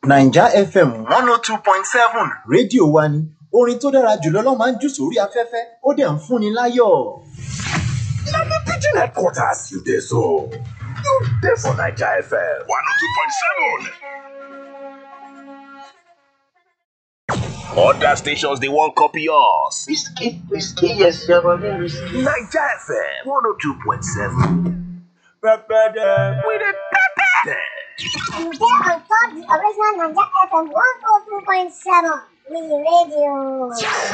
naija fm one oh two point seven rédíò wa ni orin tó dára jùlọ ló máa ń jù sórí afẹ́fẹ́ ó dẹ̀ ń fúnni láyọ̀. Na the pigeon headquarters you dey so. You dey for Naija FM 102.7. Other stations they won't copy us. Whiskey, whiskey, yes, you're running whiskey. Naija FM 102.7. We dey pepper them. You get on top the original Naija FM 102.7 with radio.